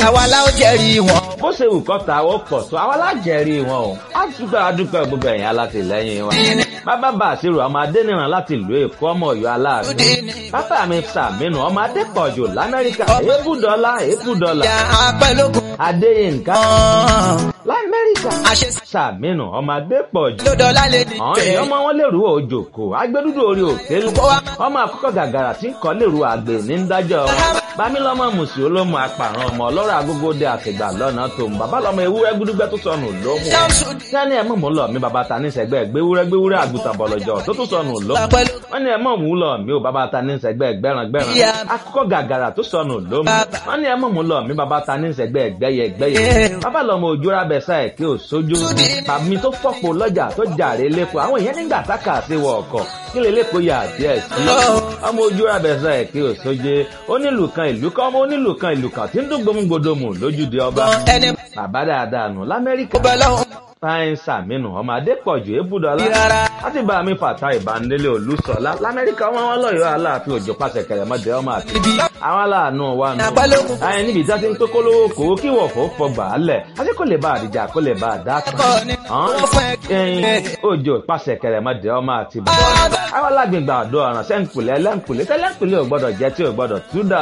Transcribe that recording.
àwa la ó jẹ́rìí wọn. bó ṣe wù kọ́ta ó pọ̀ tó àwa lájẹ̀rí wọn o á dúpẹ́ adúpẹ́ gbogbo ẹ̀yìn alátìlẹ́yìn wọn. bàbá bá àṣírò ọmọ adẹ́nìràn láti ìlú èkó ọmọ ọ̀yọ́ aláàfin. bàbá mi sàmínú ọmọ adépọ̀jù lamẹ́ríkà èébù dọ́là èébù dọ́là. ìyá apẹ́lógún adéyínká kan. lamẹ́ríkà àṣẹ sàmínú ọmọ adépọ̀jù. lódọ́lá lè ní àwọn èèyàn ọmọ wọn lèrú òjòkó agbẹdúdú orí òkè lu ọmọ àkọ́kọ́ gàgàrà tí ń kọ́ lèrú àgbè ní ń dájọ́ wọn bámílọ́mọ mùsùlùmí olómù apàrọ̀ ọmọ ọlọ́rọ̀ agógóde àtìgbà lọ́nà tó ń bàbá lọ́mọ ewúrẹ́ gbúdúgbẹ́ tó sọnù lómù sẹ́ni ẹ̀ mọ̀ mú lọ mi bàbá ta ní sẹ́gbẹ́ gbéwúrẹ́ gbéwúrẹ́ àgùntàn bọ̀lọ̀jọ̀ tó tó sọnù lómù wọ́n ní ẹ̀ mọ̀ mú lọ mi ò bàbá ta ní sẹ́gbẹ́ gbẹ́ràn gbẹ́ràn akọ́kọ́ gàgàrà tó sọnù lómù wọ́n ní ẹ̀ mọ̀ mú lọ mi bàbá ta ní sẹ́gbẹ́ gbẹ́yẹ gbẹ́yẹ bàbá lọ́mọ òjòrà bẹ̀sà ẹ̀ kí ò sójú tàbí tó fọ́pọ̀ lọ́jà tó jàre lẹ́kọ̀ọ́ àwọn èèyàn nígbà tákà sí wọ ọkọ̀ kí lè lẹ́kọ̀ọ́ yà díẹ̀ sí ọmọ ojú abẹ́sẹ̀ ẹ̀ kí ò sóje onílù kan ìlú kan ọmọ onílù kan ìlú kan tí ń dún gbòmùgbòdòmù lójúde ọba ẹni bàbá dáadáa nù lamẹ́ríkà bọ́ lọ́hùn fáyín sàmínú ọmọ adépọ̀jù ébùdọ́lá rárá. láti bá mi fàtà ìbánilé olùsọ̀lá lamẹ́ríkà ọmọ wọn lọ́yọ̀ọ́ aláàfin òjò pàṣẹ kẹrẹmọdé ọmọ àti àwọn aláàánú wa nù. apẹ́lógún ayé níbi tí a ti ń tó kólówó kòwó kí wọ̀fọ̀ fọgbà á lẹ̀ àti kò lè bá àdìjà kò lè bá àdá kan. Ẹ̀kọ́ ni wọ́n fẹ́ ẹyin òjò pàṣẹ kẹrẹmọdé ọmọ àti bàbá. àwọn alágbègbè àdó ọ̀ràn sẹ́ńkùlẹ̀ ẹlẹ́ńkùlẹ̀ tẹ́lẹ̀ńkùlẹ̀ ò gbọ́dọ̀ jẹ́ tí ò gbọ́dọ̀ tú dà